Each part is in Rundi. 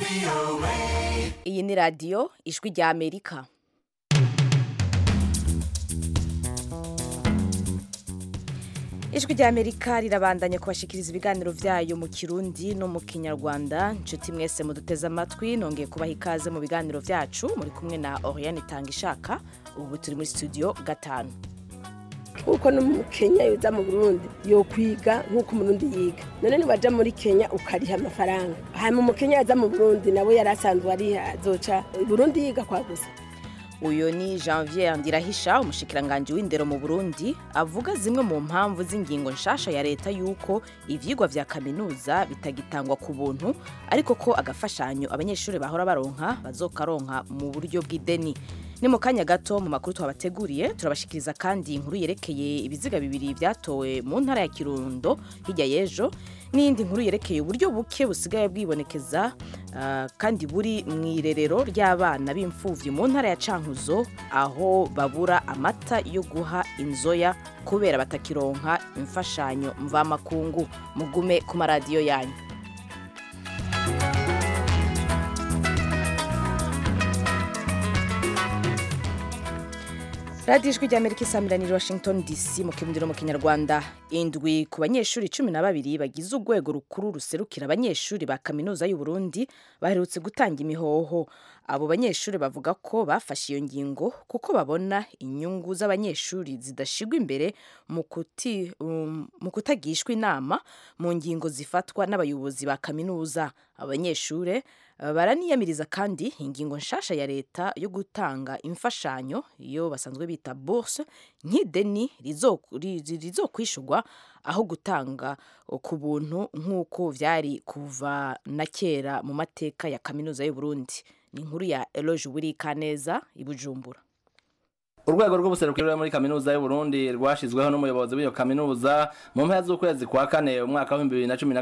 iyi ni radiyo ijwi rya amerika ijwi rya amerika rirabandanya kubashikiriza ibiganiro byayo mu kirundi no mu kinyarwanda inshuti mwese muduteze amatwi nongeye kubaha ikaze mu biganiro byacu muri kumwe na oriane itanga ishaka ubu turi muri studio gatanu nk'uko no mu kenya yoza mu burundi yokwiga nk'uko umurundi yiga none niwaja muri kenya ukariha amafaranga hanyuma umukenya yaza mu burundi nawe yari asanzwe ariha azoca i burundi yiga kwa gusa uyu ni janvier ndirahisha umushikiranganji w'indero mu burundi avuga zimwe mu mpamvu z'ingingo nshasha ya leta y'uko ivyigwa vya kaminuza bitagitangwa ku buntu ariko ko agafashanyo abanyeshuri bahora baronka bazokaronka mu buryo bw'ideni ni mu kanya gato mu makuru twabateguriye turabashikiriza kandi inkuru yerekeye ibiziga bibiri vyatowe mu ntara ya kirundo hirya y'ejo n'iyindi nkuru yerekeye uburyo buke busigaye bwibonekeza ah, kandi buri mu irerero ry'abana b'imfuvyi mu ntara ya cankuzo aho babura amata yo guha inzoya kubera batakironka imfashanyo mvamakungu mugume ku maradiyo yanyu radiyo ijwi ry'amerika isamiraniye washington dc mu kirundi no mu kinyarwanda indwi ku banyeshuri cumi na babiri bagize urwego rukuru ruserukira abanyeshuri ba kaminuza y'u Burundi baherutse gutanga imihoho abo banyeshuri bavuga ko bafashe iyo ngingo kuko babona inyungu z'abanyeshuri zidashigwa imbere mu kuti- um, mu kutagishwa inama mu ngingo zifatwa n'abayobozi ba kaminuza abanyeshuri Uh, baraniyamiriza kandi ingingo nshasha ya leta yo gutanga imfashanyo iyo basanzwe bita bourse nk'ideni rizo- ri- ri- rizokwishurwa aho gutanga uh, ku buntu nk'uko vyari kuva na kera mu mateka ya kaminuza y'u Burundi ni inkuru ya Eloge Wirikaneza i Bujumbura urwego rw'ubuserukiro muri kaminuza y'u Burundi rwashizweho n'umuyobozi w'iyo kaminuza mu mpera z'ukwezi kwa kane umwaka wa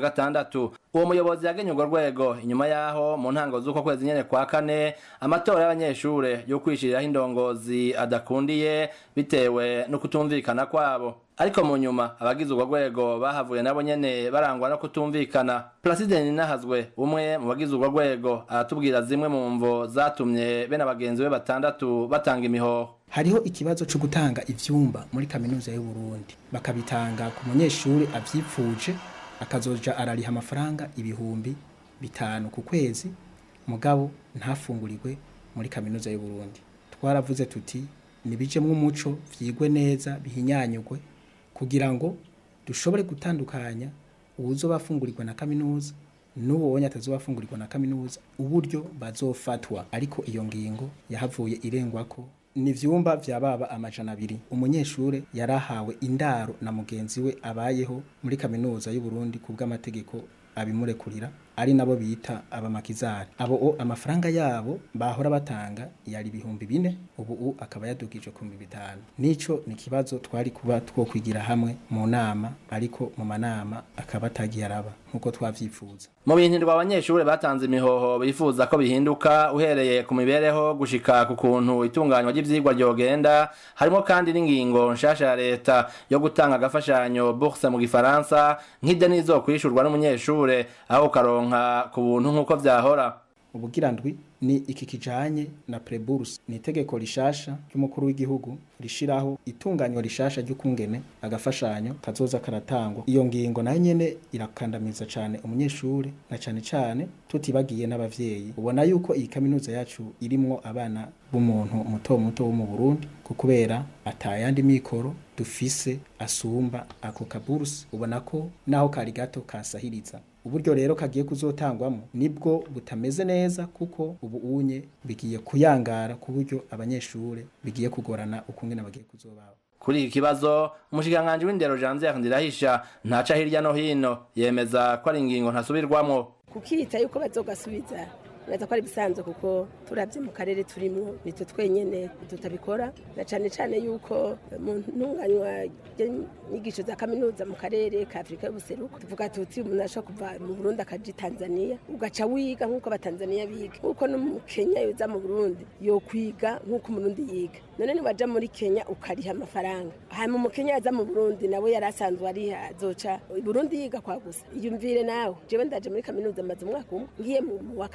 2016 uwo muyobozi yagenye urwo rwego inyuma yaho mu ntango z'uko kwezi nyene kwa kane amatora y'abanyeshure yo kwishiriraho indongozi adakundiye bitewe no kutumvikana kwabo ariko mu nyuma abagize urwo rwego bahavuye nabo nyene barangwa no kutumvikana Placide Ninahazwe umwe mu bagize urwo rwego aratubwira zimwe mu mvo zatumye bene abagenzi be batandatu batanga imihoho hariho ikibazo cyo gutanga ivyumba muri kaminuza y'u Burundi bakabitanga ku munyeshuri avyipfuje akazoja arariha amafaranga ibihumbi bitanu ku kwezi mugabo ntafungurirwe muri kaminuza y'u Burundi twaravuze tuti nibijemwo umuco vyigwe neza bihinyanyugwe kugira ngo dushobore gutandukanya uwuzoba afungurirwa na kaminuza n'uwo wonye atazobafungurirwa na kaminuza uburyo bazofatwa ariko iyo ngingo yahavuye irengwako ni vyumba vya baba amajana abiri umunyeshure yarahawe indaro na mugenzi we abayeho muri kaminuza y'u Burundi ku bw'amategeko abimurekurira ari nabo bita abamakizari abo o amafaranga yabo bahora batanga yari ibihumbi bine ubu u akaba yadugije ku bihumbi bitanu nico ni ikibazo twari kuba twokwigira hamwe mu nama ariko mu manama akaba atagiye araba nk'uko twavyifuza mu bintu abanyeshure batanze imihoho bifuza ko bihinduka uhereye ku mibereho gushika ku kuntu itunganywa ry'ivyigwa ryogenda harimo kandi n'ingingo nshasha ya leta yo gutanga agafashanyo bourse mu gifaransa nk'ideni izokwishurwa n'umunyeshure aho ukaronka ku buntu nk'uko vyahora ubugira ndwi ni iki kijanye na preburse ni itegeko rishasha ry'umukuru w'igihugu rishiraho itunganywa rishasha ry'ukungene agafashanyo kazoza karatangwa iyo ngingo nayo nyene irakandamiza cane umunyeshuri na cane cane tutibagiye n'abavyeyi ubona yuko iyi kaminuza yacu irimwo abana b'umuntu muto muto wo mu Burundi kubera atayandi mikoro dufise asumba ako kaburse ubona ko naho kari gato kasahiriza uburyo rero kagiye kuzotangwamo nibwo butameze neza kuko ubu unye bigiye kuyangara ku buryo abanyeshure bigiye kugorana ukungene bagiye kuzobaho kuri iki kibazo umushikiranganji w'indero Janvier Ndirahisha ntaca hirya no hino yemeza ko ari ingingo ntasubirwamwo kukita yuko bazogasubiza neza ko ari bisanzwe kuko turabye mu karere turimo nitwe twenyene tutabikora na cane cane yuko mu ntunganywa ry'inyigisho za kaminuza mu karere ka Afrika y'ubuseruko tuvuga tuti umuntu ashobora kuva mu Burundi akaja i Tanzania ugaca wiga nk'uko abatanzania biga nk'uko no mu Kenya yoza mu Burundi yokwiga nk'uko umurundi yiga none niwaja muri Kenya ukariha amafaranga hanyuma mu Kenya yaza mu Burundi nawe yari asanzwe ariha azoca i Burundi yiga kwa gusa iyumvire nawe jewe ndaje muri kaminuza maze umwaka umwe ngiye mu wa kabiri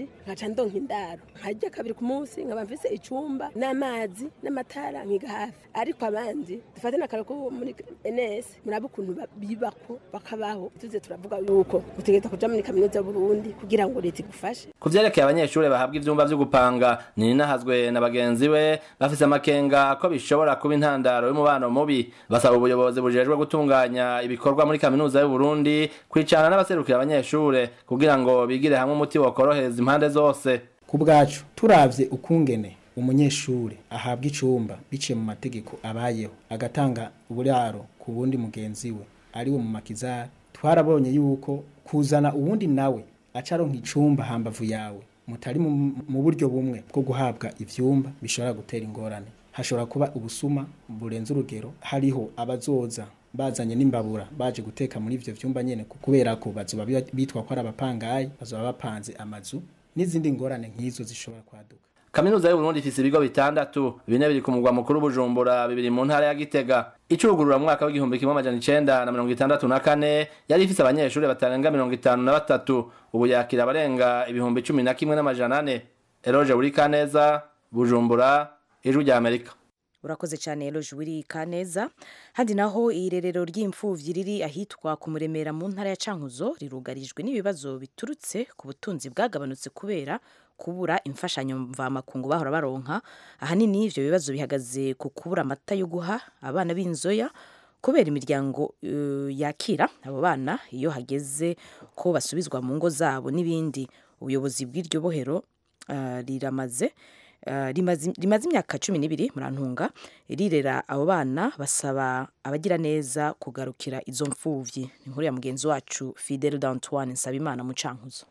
nkaca ndonka indaro nkarya kabiri ku munsi nkaba mfise icumba n'amazi n'amatara nkiga hafi ariko abandi dufate n'akaro ko muri ns murabe ukuntu ba- bibako bakabaho tuze turavuga yuko utegereza kuja muri kaminuza y'uburundi kugira ngo leta igufashe ku vyerekeye abanyeshuri bahabwa ivyumba vyo gupanga ninahazwe na bagenzi we bafise amakenga ko bishobora kuba intandaro y'umubano mubi basaba ubuyobozi bujejwe gutunganya ibikorwa muri kaminuza y'uburundi kwicana n'abaserukira abanyeshure kugira ngo bigire hamwe umuti wokorohereza impande zose ku bwacu turavye ukungene umunyeshure ahabwa icumba biciye mu mategeko abayeho agatanga uburaro ku wundi mugenzi we ari we mu makizari twarabonye yuko kuzana uwundi nawe aca aronka icumba hambavu yawe mutari mu mu buryo bumwe bwo guhabwa ivyumba bishobora gutera ingorane hashobora kuba ubusuma burenze urugero hariho abazoza bazanye n'imbabura baje guteka muri ivyo vyumba nyene ku- kubera ko bazoba bi- bitwa ko ari abapangayi bazoba bapanze amazu n'izindi ngorane nk'izo zishobora kwaduka kaminuza y'uburundi ifise ibigo bitandatu bine biri ku mugwa mukuru bujumbura bibiri mu ntara ya gitega icugurura mu mwaka w'igihumbi kimwe amajana icenda na mirongo itandatu na kane yari ifise abanyeshuri batarenga mirongo itanu na batatu ubu yakira abarenga ibihumbi cumi na kimwe n'amajana ane eroje burikaneza bujumbura ijwi rya amerika urakoze cyane eloge wiri kaneza handi naho irerero ry'imfuvyi riri ahitwa ku muremera mu ntara ya cankuzo rirugarijwe n'ibibazo biturutse ku butunzi bwagabanutse kubera kubura imfashanyo mvamakungu bahora baronka ahanini ivyo bibazo bihagaze ku kubura amata yo guha abana b'inzoya kubera imiryango eh, yakira abo bana iyo hageze ko basubizwa mu ngo zabo n'ibindi ubuyobozi bw'iryo bohero ah, riramaze Uh, rimaze rimaze imyaka cumi n'ibiri murantunga rirera abo bana basaba abagira neza kugarukira izo mfuvyi ni inkuru ya mugenzi wacu fidel d'antoine nsabimana mu cankuzo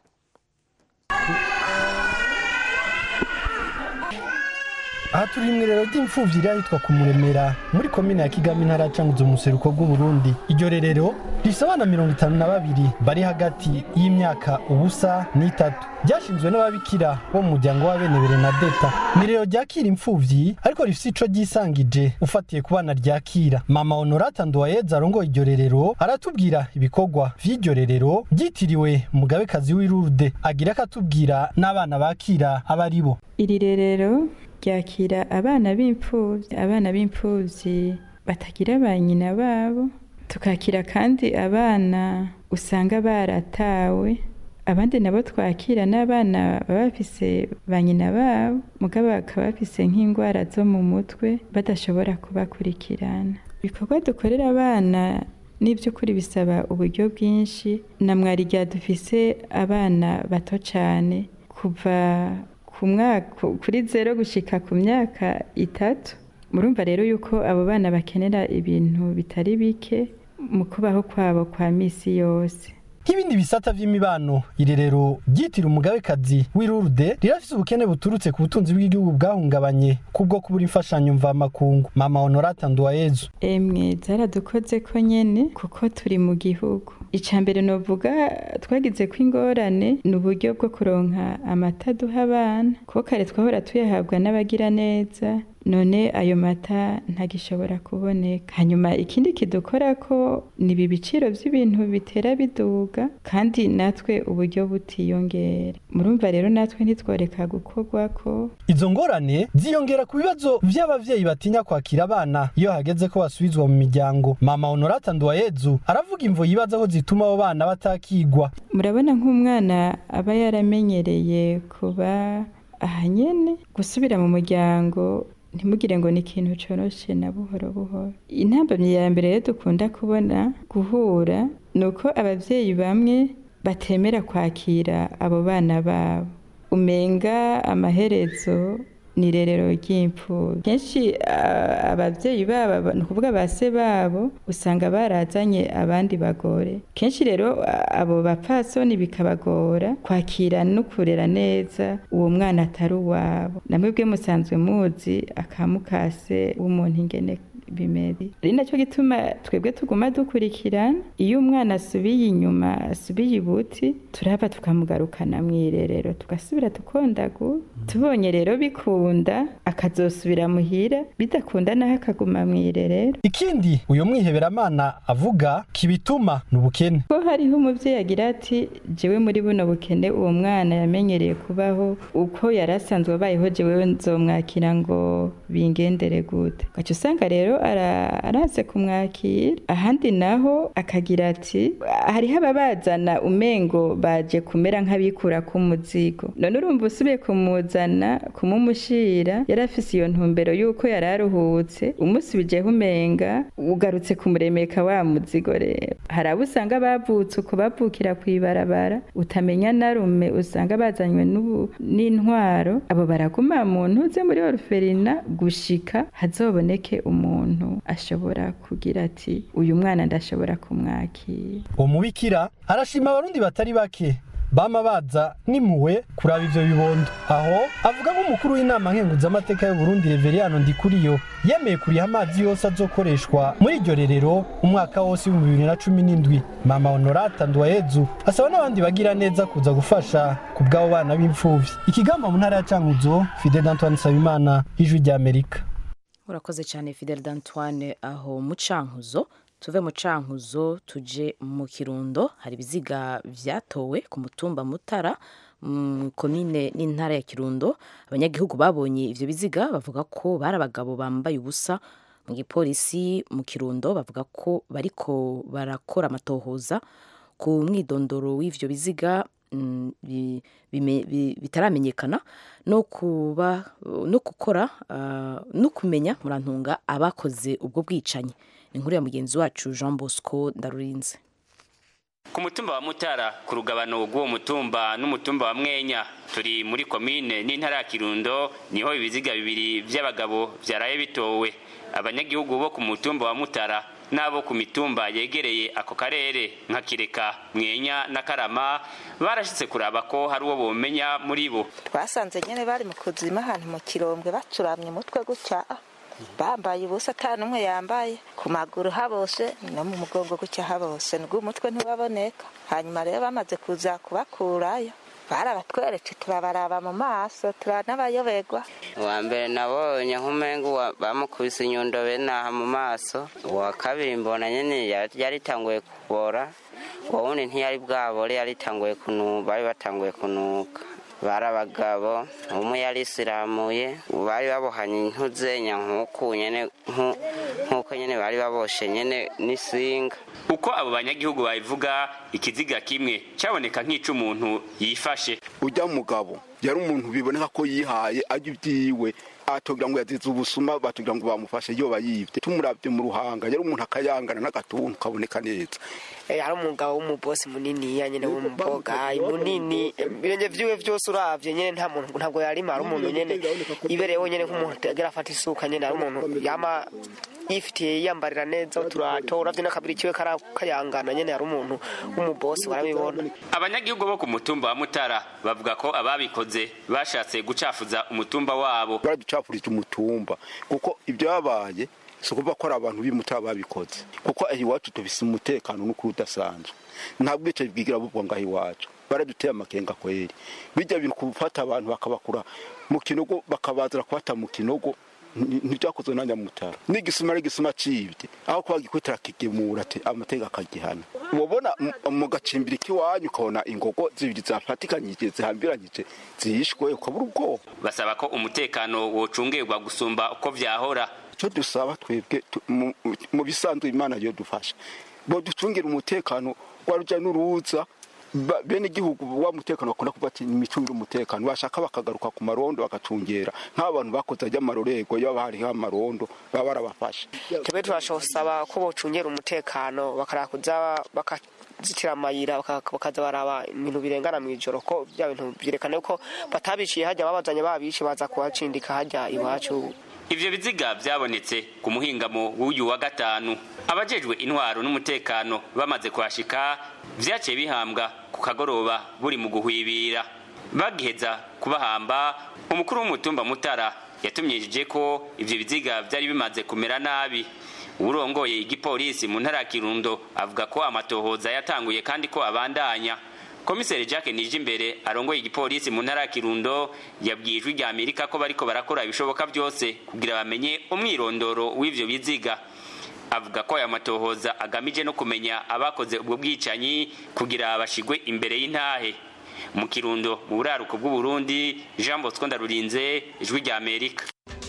aha turi mu irerero ry'imfubyi riri ahitwa ku muremera muri komine ya kigami intara ya canguzo mu buseruko bw'uburundi iryo rerero rifite abana mirongo itanu na babiri bari hagati y'imyaka ubusa n'itatu ryashinzwe n'ababikira bo mu muryango wa bene berenadeta ni irerero ryakira imfubyi ariko rifite ico ryisangije ufatiye ku bana ryakira mama honorata nduwayeza arongoye iryo rerero aratubwira ibikorwa vy'iryo rerero ryitiriwe umugabekazi w'irurude agira akatubwira n'abana bakira aba ari bo iri rerero ryakira abana b'imfubyi abana b'imfubyi batagira ba nyina babo tukakira kandi abana usanga baratawe abandi nabo twakira n'abana baba bafise ba nyina babo mugabo bakaba bafise nk'indwara zo mu mutwe badashobora kubakurikirana ibikorwa dukorera abana n'iby'ukuri bisaba uburyo bwinshi na mwarirya dufise abana bato cyane kuva ku mwaka kuri zero gushika ku myaka itatu murumva rero yuko abo bana bakenera ibintu bitari bike mu kubaho kwabo kwa misi yose nk'ibindi bisata vy'imibano irerero ryitira umugabekazi w'irurude rirafise ubukene buturutse ku butunzi bw'igihugu bwahungabanye kubwo kubura imfashanyo mvamakungu mama honorata nduwayezu emwe zaradukoze ko nyene kuko turi mu gihugu icya mbere novuga twagize ko ingorane ni uburyo bwo kuronka amata duha abana kuko kare twahora tuyahabwa n'abagira neza none ayo mata ntagishobora kuboneka hanyuma ikindi kidukora ko ni ibi biciro by'ibintu bitera biduga kandi natwe uburyo butiyongera murumva rero natwe ntitworeka gukorwa ko izo ngorane ziyongera ku bibazo vy'abavyeyi batinya kwakira abana iyo hageze ko basubizwa mu miryango mama honorata nduwayezu aravuga imvo yibaza aho zituma abo bana batakigwa murabona nk'umwana aba yaramenyereye kuba ahanyene gusubira mu muryango ntimugire ngo ni ikintu coroshe na buhoro buhoro intambamyi ya mbere rero dukunda kubona guhura ni uko abavyeyi bamwe batemera kwakira abo bana babo umenga amaherezo ni irerero ry'imfubyi kenshi ah, abavyeyi babo ni ukuvuga ba se babo usanga barazanye abandi bagore kenshi rero ah, abo bapfasoni bikabagora kwakira no kurera neza uwo mwana atari uwabo namwe bwe musanzwe muzi akamukase w'umuntu ingene bimeze ari nacyo gituma twebwe tuguma dukurikirana iyo umwana asubiye inyuma asubiye ibuti turaba tukamugarukana mu irerero tugasubira tukondagura tubonye rero bikunda akazosubira muhira bidakunda naho akaguma mu irerero ikindi uyu mwiheberamana avuga kibituma ni ubukene ko hariho umubyeyi agira ati jewe muri buno bukene uwo mwana yamenyereye kubaho uko yari asanzwe abayeho jewe nzomwakira ngo bingendere gute ugaca usanga rero ara- araze kumwakira ahandi naho akagira ati hariho ababazana umengo baje kumera nk'abikura k'umuzigo none urumva usubiye kumuzana kumumushira yari afise iyo ntumbero y'uko yari aruhutse umusubijeho umenga ugarutse kumuremeka wa muzigo rero hari abo usanga bavutse uko bavukira ku ibarabara utamenya na rume usanga bazanywe n'ubu- n'intwaro abo baraguma mu ntuze muri oruferina gushika hazoboneke umuntu ashobora kugira ati uyu mwana ndashobora kumwakira uwo mubikira arashima abarundi batari bake bama baza nimuwe kuraba ivyo bibondo aho avuga nk'umukuru w'inama nkenguzamateka y'uburundi reveriyano ndikuriyo yemeye kuriha amazi yose azokoreshwa muri iryo rerero umwaka wose w'ibihumbi bibiri na cumi n'indwi mama honorata nduwayezu asaba n'abandi bagira neza kuza gufasha ku bw'abo bana b'imfuvyi ikigamba mu ntara ya cankuzo fidel antoine nsabimana ijwi ry'amerika urakoze cyane fidel d'antoine aho mu cankuzo tuve mu cankuzo tuje mu kirundo hari ibiziga vyatowe ku mutumba mutara mu komine n'intara ya kirundo abanyagihugu babonye ivyo biziga bavuga ko bari abagabo bambaye ubusa mu gipolisi mu kirundo bavuga ko bariko barakora amatohoza ku mwidondoro w'ivyo biziga mm, bi- bime- bi- bitaramenyekana no kuba no gukora ah, no kumenya murantunga abakoze ubwo bwicanyi ni inkuru ya mugenzi wacu jean bosco ndarurinze ku mutumba wa mutara ku rugabano rw'uwo mutumba n'umutumba wa mwenya turi muri komine n'intara ya kirundo niho ibiziga bibiri by'abagabo byaraye bitowe abanyagihugu bo ku mutumba wa mutara n'abo ku mitumba yegereye ako karere nka kireka mwenya na karama barashitse kuraba ko hari uwo bomenya muri bo twasanze nyine bari mu kuzima ahantu mu kirombwe bacuramye umutwe gutya bambaye ubusa ata n'umwe yambaye ku maguru habose no mu mugongo gutya habose nubwo umutwe ntiwaboneka hanyuma rero bamaze kuza kubakurayo barabatweretse turabaraba mu maso turanabayoberwa uwa mbere nabonye nk'umengo wa- bamukubise inyundo benaha mu maso uwa kabiri mbona nyene ya- yaritanguye kubora uwo wundi ntiyari bwabore yaritanguye kunu bari batanguye kunuka bari abagabo umwe yarisiramuye bari babohanye intuzenya nk'uku nyene nku- nk'uko nyene bari baboshe nyene n'isinga uko abo banyagihugu babivuga ikiziga kimwe cyaboneka nk'ic'umuntu yifashe ujya mugabo yari umuntu biboneka ko yihaye ajya ibyiwe atogira ngo yazize ubusuma batugira ngo bamufashe yoba yibye tumurabye mu ruhanga yari umuntu akayangana n'agatuntu kaboneka neza hari umugabo w'umubosi munini nyine w'umuboga munini ibirenge vyiwe vyose uravye nyene nta muntu ntabwo yarima ari umuntu nyene ibereyeho nyene nk'umuntu agira afata isuka nyene ari umuntu yama yifitiye yiyambarira neza uturato uravye n'akabiri kiwe kara- kayangana nyene ari umuntu w'umubosi warabibona abanyagihugu bo ku mutumba wa mutara bavuga ko ababikoze bashatse gucafuza umutumba wabo baraducapurije umutumba kuko ibyabaye si ukuvuga ko ari abantu b'imutara babikoze kuko aho iwacu tubise umutekano n'ukuri udasanzwe nta bwicaye bwigira bubwa ngaho iwacu baraduteye amakenga kweri bijya bintu gufata abantu bakabakura mu kinogo bakabazira kubata mu kinogo nti- ntibyakozwe na nyamutara n'igisima ari igisima cibye aho kuba gikwitira kigemura ati amateka akagihana ubona mu- mu gacimbiri k'iwanyu ukabona ingogo zibiri zafatikanyije zihambiranyije zihishwe ukabura ubwoba basaba ko umutekano wocungerwa gusumba uko vyahora icyo dusaba twebwe tu- mu- mu bisanzwe imana yo dufasha bo ducungire umutekano wa rujya n'uruza ba- bene igihugu wa mutekano bakunda kuvuga ati nimicungire umutekano bashaka bakagaruka ku marondo bagacungera nk'abantu bakoze ajya amarorego iyo haba hariho amarondo baba barabafasha twebwe turashosaba ko bocungera umutekano bakarakuza bakazitira amayira baka- bakaza baraba ibintu birengana mu ijoro ko bya bintu byerekana yuko batabiciye hajya babazanye babishe baza kuhacindika hajya iwacu ivyo biziga vyabonetse ku muhingamo w'uyu wa gatanu abajejwe intwaro n'umutekano bamaze kuhashika vyaciye bihambwa ku kagoroba buri mu guhwibira bagiheza kubahamba umukuru w'umutumba mutara yatumyije ko ivyo biziga vyari bimaze kumera nabi urongoye igipolisi mu ntara ya kirundo avuga ko amatohoza yatanguye kandi ko abandanya komiseri jacques nijimbere arongoye igipolisi mu ntara ya kirundo yabwiye ijwi rya amerika ko bariko barakora ibishoboka byose kugira bamenye umwirondoro w'ivyo biziga avuga ko aya matohoza agamije no kumenya abakoze ubwo bwicanyi kugira bashigwe imbere y'intahe mu kirundo mu buraruko bw'uburundi jean bosco ndarurinze ijwi rya amerika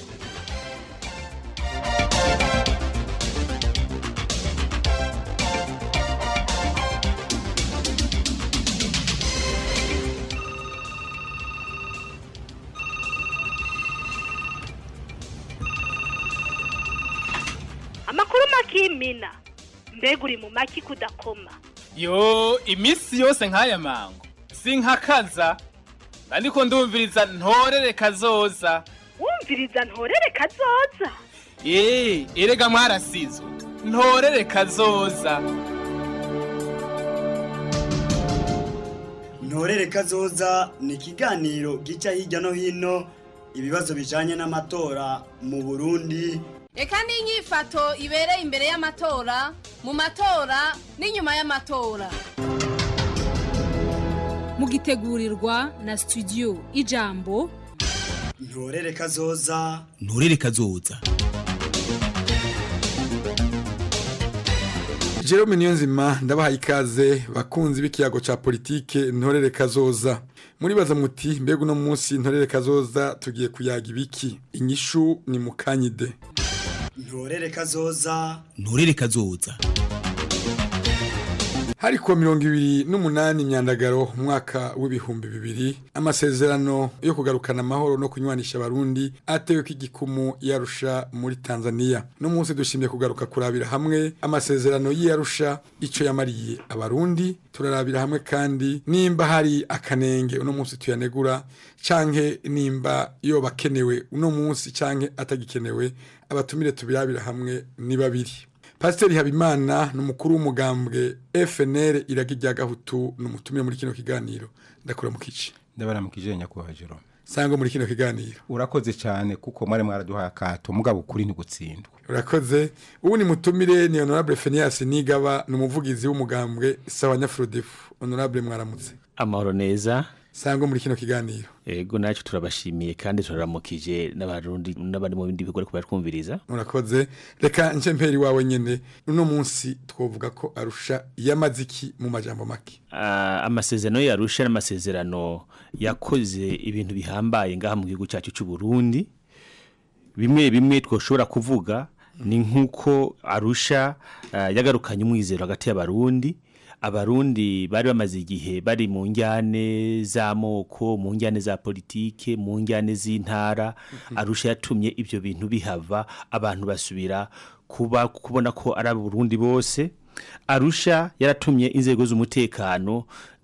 amakuru makimina mbega uri mu maki kudakoma yo iminsi yose nk'aya mango sinkakaza ariko ndumviriza ntorere kazoza wumviriza ntorere kazoza eee erega mwarasizwe ntorere kazoza ntorere kazoza ni ikiganiro gica hirya no hino ibibazo bijanye n'amatora mu burundi reka n'inyifato ibereye imbere y'amatora mu matora n'inyuma y'amatora mugitegurirwa na studio ijambo ntorere kazoza nturere kazoza Jerome Niyonzima ndabahaye ikaze bakunzi b'ikiyago ca politike ntorere kazoza muribaza muti mbega uno munsi ntorere kazoza tugiye kuyaga ibiki inyishu ni mukanyide ntorere kazoza nturere kazoza hari kuwa mirongo ibiri n'umunani imyandagaro umwaka w'ibihumbi bibiri amasezerano yo kugarukana amahoro no kunywanisha abarundi atewe ko igikumu yarusha muri tanzania no munsi dushimye kugaruka kurabira hamwe amasezerano y'iyarusha icyo yamariye abarundi turarabira hamwe kandi nimba hari akanenge uno munsi tuyanegura canke nimba yoba akenewe uno munsi canke atagikenewe abatumire tubirabira hamwe ni babiri pasiteri habimana ni umukuru w'umugambwe fnr iraga irya gahutu ni umutumire muri kino kiganiro ndakura mu kici ndabara mu kijenya kwa Jerome sangwa muri kino kiganiro urakoze cyane kuko mwari mwaraduhaye akato mugabo ukuri ntigutsindwa urakoze ubu ni mutumire ni honorable Phineas Nigaba ni umuvugizi w'umugambwe sawa nyafrodefu honorable mwaramutse amahoro neza sangwa muri kino kiganiro ego nacyo turabashimiye kandi turaramukije n'abarundi n'abari mu bindi bigo ariko baratwumviriza urakoze reka nce mperi wawe nyene uno munsi twovuga ko arusha yamaziki mu majambo make uh, amasezerano yarusha n'amasezerano yakoze ibintu bihambaye ngaha mu gihugu cyacu cy'u Burundi bimwe bimwe twoshobora kuvuga ni nk'uko arusha uh, yagarukanye umwizero hagati y'abarundi abarundi bari bamaze igihe bari mu njyane z'amoko mu njyane za politike mu njyane z'intara arusha yatumye ibyo bintu bihava abantu basubira kuba kubona ko ari abarundi bose arusha yaratumye inzego z'umutekano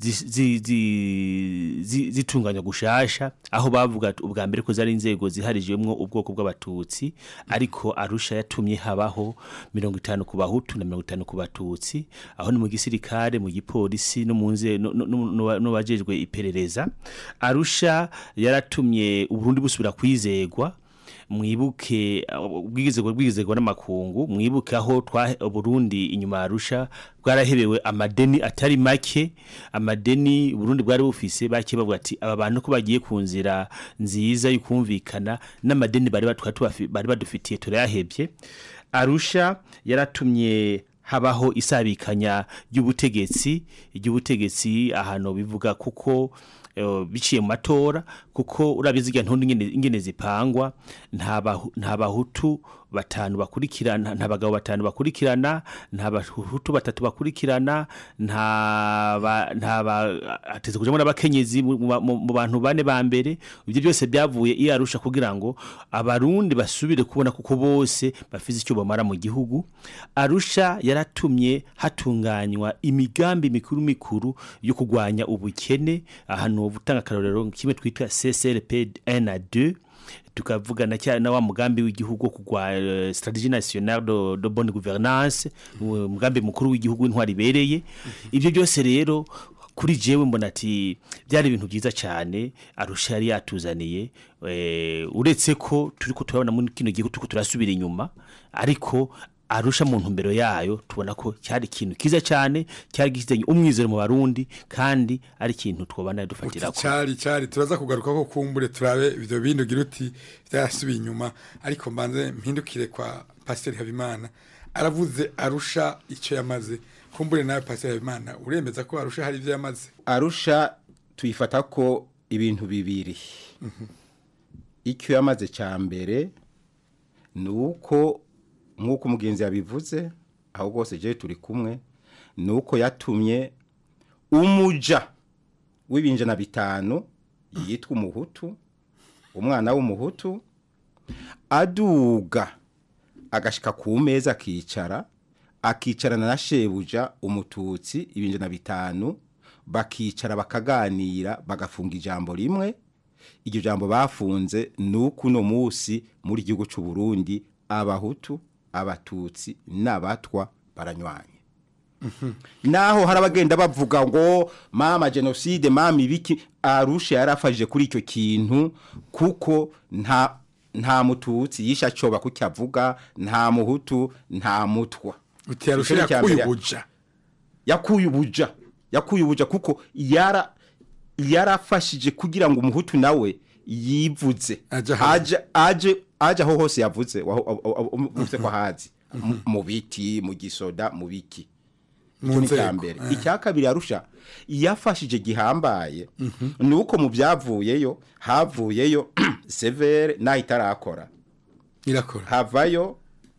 zitunganya gushasha aho bavuga ubwa mbere ko zari inzego ziharijwemo ubwoko bw'abatutsi ariko arusha yatumye habaho mirongo itanu ku bahutu na mirongo itanu ku batutsi aho ni mu gisirikare mu gipolisi no mu nze n'ubajejwe iperereza arusha yaratumye uburundi busubira kwizegwa mwibuke ubwigizego bwigizego n'amakungu mwibuke aho twa Burundi inyuma arusha bwarahebewe amadeni atari make amadeni Burundi bwari bufise bake bavuga ati aba bantu ko bagiye ku nzira nziza y'ukumvikana n'amadeni bari bari badufitiye turayahebye arusha yaratumye habaho isabikanya ry'ubutegetsi ry'ubutegetsi ahantu bivuga kuko biciye mu matora kuko urabizi igihe ntundi ingene zipangwa nta bahutu batanu bakurikirana nta bagabo batanu bakurikirana nta bahutu batatu bakurikirana nta hateze kujamo n'abakenyezi mu bantu bane ba mbere ibyo byose byavuye iyo arusha kugira ngo abarundi basubire kubona kuko bose bafite icyo bamara mu gihugu arusha yaratumye hatunganywa imigambi mikuru mikuru yo kurwanya ubukene ahantu gutanga akarorero kimwe twita CCRP 1 na 2 tukavugana cyane na wa mugambi w'igihugu kugwa uh, strategie nationale de, de bonne gouvernance umugambi mukuru w'igihugu intwari bereye ibyo byose rero kuri jewe mbona ati byari ibintu byiza cyane arusha yari yatuzaniye eh, uretse ko turiko turabona muri kino gihe turiko turasubira inyuma ariko arusha mu ntumbero yayo tubona ko cyari ikintu kiza cyane cyari gifite umwizero mu barundi kandi ari ikintu twobana dufatira ko cyari cyari turaza kugaruka ko kumbure turabe ibyo bindi ugira uti byarasubiye inyuma ariko mbanze mpindukire kwa pasiteri habimana aravuze arusha icyo yamaze kumbure nawe pasiteri habimana uremeza ko arusha hari ibyo yamaze arusha tuyifata ko ibintu bibiri icyo yamaze cya mbere ni uko nk'uko umugenzi yabivuze aho rwose jewe turi kumwe ni uko yatumye umuja w'ibinjana bitanu yitwa umuhutu umwana w'umuhutu aduga agashika ku meza akicara akicarana na shebuja umututsi ibinjana bitanu bakicara bakaganira bagafunga ijambo rimwe iryo jambo bafunze ni uko uno munsi muri gihugu cy'u Burundi abahutu abatutsi n'abatwa baranywanye naho hari abagenda bavuga ngo mama jenoside mama ibiki arusha yarafashije kuri icyo kintu kuko nta nta mututsi yisha coba kucyavuga nta muhutu nta mutwa uti arusha Ico ni icya yakuye mbere. ubuja yakuye ubuja yakuye ubuja kuko yara yarafashije kugira ngo umuhutu nawe yivuze aje aje aje aho hose yavuze uvuze ko hazi Mu- mu biti mu gisoda mu biki Mu icyo ni nzego, icya mbere eh. icya kabiri arusha yafashije gihambaye ni uko mu byavuyeyo havuyeyo severe naho itarakora irakora havayo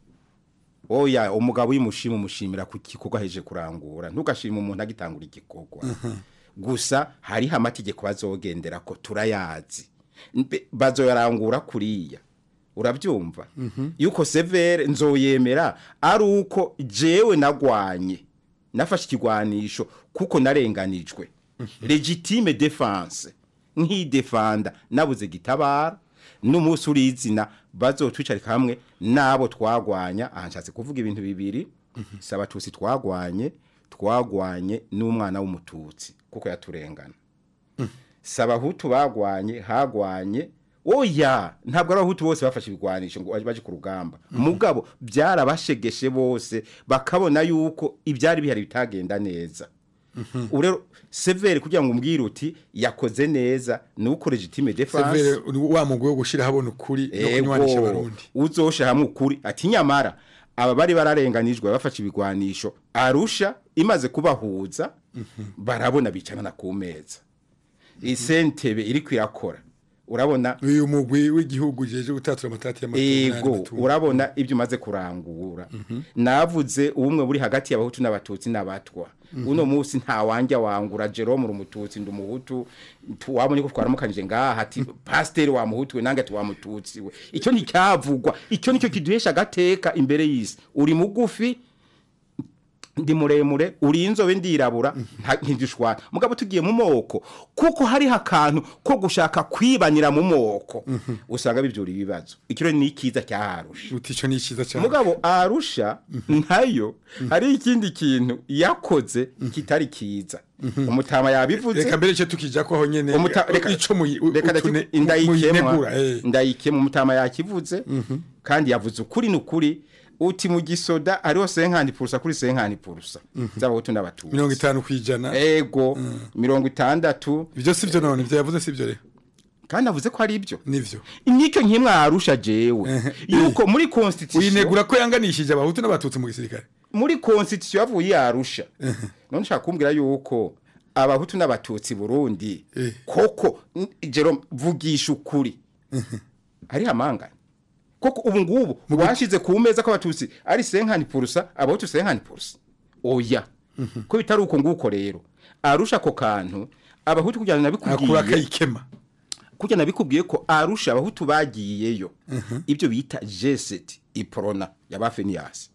oya umugabo uyimushima umushimira ku gikorwa aheje kurangura ntugashima umuntu agitangura igikorwa gusa hariho amategeko bazogendera ko turayazi Mbe- bazoyarangura kuriya urabyumva yuko severe nzoyemera ari uko jewe nagwanye nafashe ikigwanisho kuko narenganijwe legitime defense nk'idefanda nabuze gitabara n'umunsi uri izina bazotwicarika hamwe n'abo twagwanya aha nshatse kuvuga ibintu bibiri si abatutsi twagwanye twagwanye n'umwana w'umututsi kuko yaturengana si abahutu bagwanye hagwanye oya ntabwo ari abahutu bose bafashe ibigwanisho ngo baje ku rugamba mugabo byarabashegeshe bose bakabona yuko ibyari bihari bitagenda neza ubu rero severe kugira ngo umbwire uti yakoze neza ni uko legitime defense severe ni wa mugwi wo gushira habona ukuri no kunywanisha Ego, abarundi uzosha hamwe ukuri ati nyamara aba bari bararenganijwe bafashe ibigwanisho arusha imaze kubahuza barabona bicarana ku meza isentebe iri kwirakora urabona uyu mugwi w'igihugu jeje gutatura amatati y'amatungo ego urabona ibyo umaze kurangura navuze ubumwe buri hagati y'abahutu n'abatutsi n'abatwa uno munsi nta wanjya wangura jerome uri umututsi ndi umuhutu tu- wabonye ko twaramukanije ngaha ati pasiteri wa muhutu we nange ati wa mututsi we icyo nticyavugwa icyo nicyo kiduhesha agateka imbere y'isi uri mugufi ndi muremure uri inzobe ndirabura nta- ntidushwana mugabo tugiye mu moko kuko hariho akantu ko gushaka kwibanira mu moko usanga bibyura ibibazo ikiro ni ikiza cyaharusha uti ico ni iciza cyane mugabo arusha ntayo hari ikindi kintu yakoze kitari kiza umutama yabivuze reka mbere cyo tukija ko aho nyene Umuta- reka- ico muyi- reka utune- ndaki- ndayikemwa muyinegura, eh. ndayikemwa umutama yakivuze kandi yavuze ukuri n'ukuri uti mu gisoda hariho senkani purusa kuri senkani purusa z'abahutu n'abatutsi mirongo itanu kwijana ego mirongo itandatu ibyo si byo none ibyo yavuze si byo rero kandi avuze ko ari ibyo nivyo nicyo nkimwe arusha jewe yuko muri constitution uyinegura ko yanganishije abahutu n'abatutsi mu gisirikare muri constitution yavuye yarusha none ushaka kumbwira yuko abahutu n'abatutsi Burundi koko n- Jerome vugisha ukuri ari amangana koko ubu ngubu washize ku meza ko abatutsi ari senkani purusa abahutu senkani purusa oya ko bitari uko nguko rero arusha ako kantu abahutu kugira ngo akura nabikubwiye akayikema kugira nabikubwiye ko arusha abahutu bagiyeyo ibyo bita jeseti iporona yaba feniyasi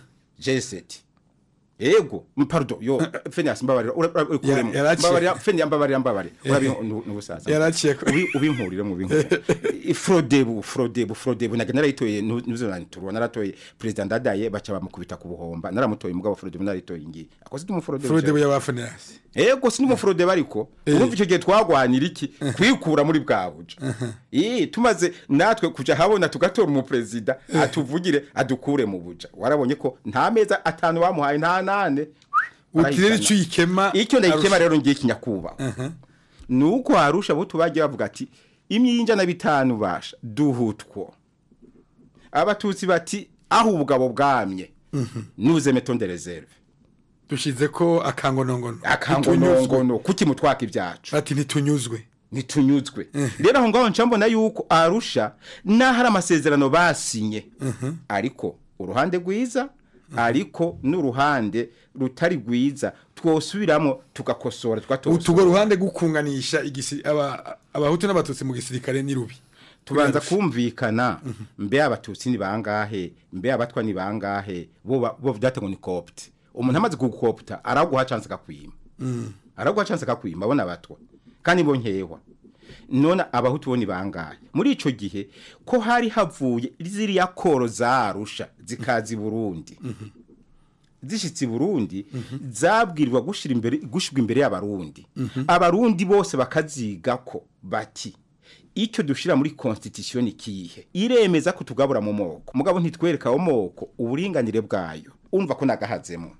jeseti ego m- pardon yo feniyasi mbabarira ura- ura- ukuremo. yaraciye. mbabarira feniyasi mbabarira mbabarira urabi n'ubusaza Yaraciye ko- Ubi- ubinkurire mu binkurire frodebu frodebu frodebu naga narayitoye ntuzonaniturwa naratoye perezida ndadaye baca bamukubita ku buhomba naramutoye mugabo frodebu narayitoye ngiye akoze ndi mu frodebu Frodebu y'abafeneyasi ego si n'umufurode bariko urumva icyo gihe twagwanira iki kwikura muri bwa buja Ii, tumaze natwe kuja habona tugatora umuperezida atuvugire adukure mu buja warabonye ko nta meza atanu bamuhaye nta nane uti rero icyo uyikema icyo ndayikema arusha. rero ngiye kinyakubaha nuko harusha abo tubagiye bavuga ati imyinja na bitanu basha duhutwo abatutsi bati aho ubugabo bwamye nuze metonde reserve dushize ko akangonongono akangonongono kuki mutwaka ibyacu ati ntitunyuzwe ntitunyuzwe rero aho ngaho nca mbona yuko arusha naho hari amasezerano basinye ariko uruhande rwiza ariko n'uruhande rutari rwiza twosubiramo tugakosora tugatosora utugo ruhande gukunganisha igisi aba abahutu n'abatutsi mu gisirikare ni rubi tubanza kumvikana mbe abatutsi ni bangahe mbe abatwa ni bangahe bo ba- bo vyate ngo ni copte umuntu amaze kugukopta araguha chance akakwima Mm. araguha chance akakwima abona abatwa kandi bo nkehwa none abahutu bo ni bangahe muri ico gihe ko hari havuye ziriya koro zarusha zikazi Burundi zishitse i Burundi zabwirwa gushira imbere gushirwa imbere y'abarundi abarundi bose bakaziga ko bati icyo dushira muri constitution ni kihe iremeza ko tugabura mu moko mugabo ntitwereka wo moko uburinganire bwayo umva ko nagahazemo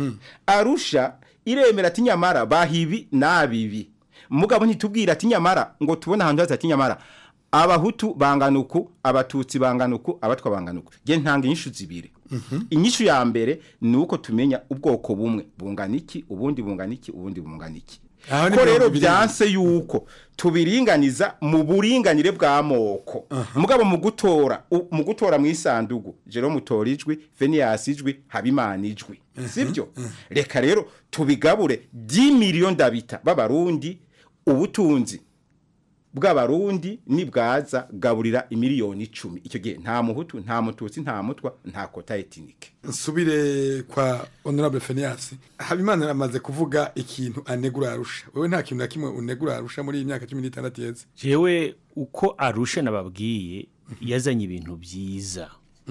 arusha iremera ati nyamara bahibi nabibi mugabo ntitubwira ati nyamara ngo tubone ahantu haza ati nyamara abahutu bangana uku abatutsi bangana uku abatwa bangana uku je ntanga inyishu zibiri inyishu ya mbere ni uko tumenya ubwoko bumwe bungana iki ubundi bungana iki ubundi bungana iki Aho ni ko mirongo rero ibiri. byanse yuko tubiringaniza mu buringanire bw'amoko mugabo mu gutora u- mu gutora mu isandugu jero mutora ijwi Phineas ijwi Habimana ijwi sibyo reka rero tubigabure 10 million ndabita b'abarundi ubutunzi bw'abarundi nibwaza gaburira imiliyoni icumi icyo gihe nta muhutu nta mututsi nta mutwa nta kota etinike nsubire kwa honorable Phineas habimana aramaze kuvuga ikintu anegura arusha wewe nta kintu na kimwe unegura arusha muri iyi myaka 16 yeze jewe uko arusha nababwiye yazanye ibintu byiza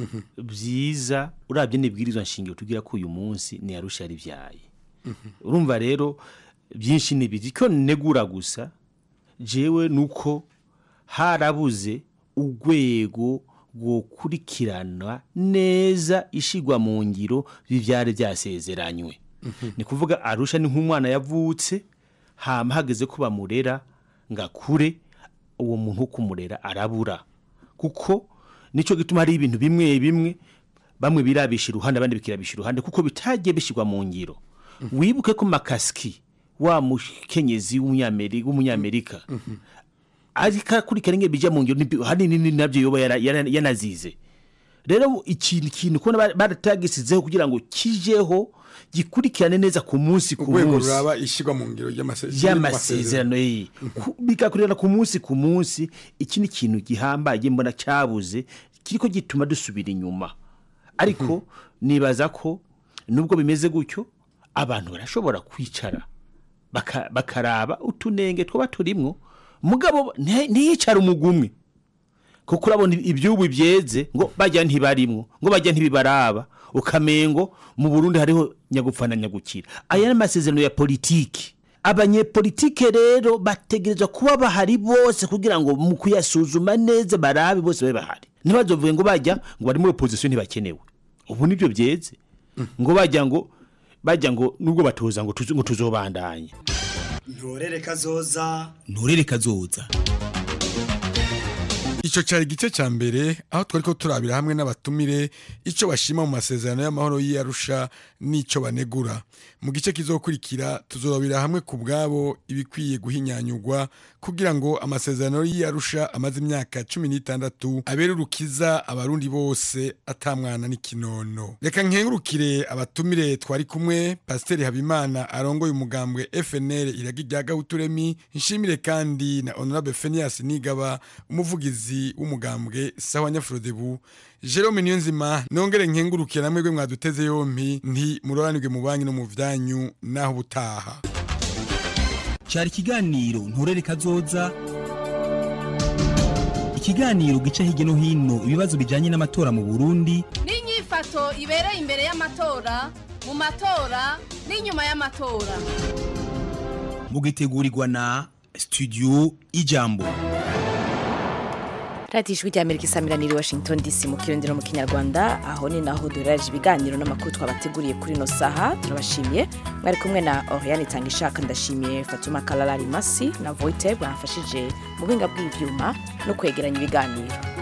byiza urabye n'ibwirizwa nshingiro tugira ko uyu munsi ni arusha yari byaye urumva rero byinshi nibiri ko negura gusa jewe nuko harabuze urwego rwokurikirana neza ishigwa mu ngiro bivyari byasezeranywe ni kuvuga arusha ni nk'umwana yavutse hama hageze ko bamurera ngakure uwo muntu wo kumurera arabura kuko nico gituma hari ibintu bimwe bimwe bamwe birabisha iruhande abandi bikirabisha iruhande kuko bitagiye bishirwa mu ngiro wibuke ko makaski wa mukenyezi w'umunyamerika w'umunyamerika ariko akurikirana ingene bija mu ngiro nibi- hanini ni nabyo yoba yara- yara- yanazize rero ikintu kintu kubona baratagisizeho kugira ngo kijeho gikurikirane neza ku munsi ku urwego munsi ruraba ishigwa mu ngiro y'amase- y'amasezerano ye Ku- bigakurikirana ku munsi ku munsi iki ni ikintu gihambaye mbona cyabuze kiriko gituma dusubira inyuma ariko nibaza ko nubwo bimeze gutyo abantu barashobora kwicara baka- bakaraba utunenge twaba turimwo mugabo nti- ntiyicara umugumwe kuko urabona ibyubu byeze ngo bajya ntibarimwo ngo bajya ntibibaraba ukamengo mu Burundi hariho nyagupfa na nyagukira aya ni amasezerano ya politiki abanyepolitike rero bategerezwa kuba bahari bose kugira ngo mu kuyasuzuma neza barabe bose babe bahari ntibazovuge ngo bajya ngo bari muri opposition ntibakenewe ubu nibyo byeze ngo bajya ngo bajya ngo nubwo batoza ngo tuzo- ngo tuzobandanye ntorere kazoza nturere kazoza Ico cari igice ca mbere aho twariko turabira hamwe n'abatumire ico bashima mu masezerano y'amahoro y'Arusha n'ico banegura. Mu gice kizokurikira tuzorabira hamwe ku bwabo ibikwiye guhinyanyurwa kugira ngo amasezerano y'Arusha amaze imyaka 16 abere urukiza abarundi bose atamwana n'ikinono. Reka nkengurukire abatumire twari kumwe Pasiteri Habimana arongoye umugambwe FNL iragi rya Gahuturemi nshimire kandi na Honorable Phineas Nigaba umuvugizi w'umugambwe sawa Nyafrodebu Jerome Niyonzima nongere nkengurukire namwe gwe mwaduteze yompi nti muroranirwe mu banki no mu vyanyu naho butaha cyari ikiganiro nturere kazoza ikiganiro gica hirya no hino ibibazo bijyanye n'amatora mu burundi n'inyifato ibereye imbere y'amatora mu matora n'inyuma y'amatora mugitegurirwa na studio ijambo radiyo ijwi ry'amerika isamiraniye i washington dc mu kirundi no mu kinyarwanda aho ni naho duheraje ibiganiro n'amakuru twabateguriye kuri ino saha turabashimiye mwari kumwe na oriane itanga ishaka ndashimiye fatuma kararari masi na voite bamfashije mu buhinga bw'ibyuma no kwegeranya ibiganiro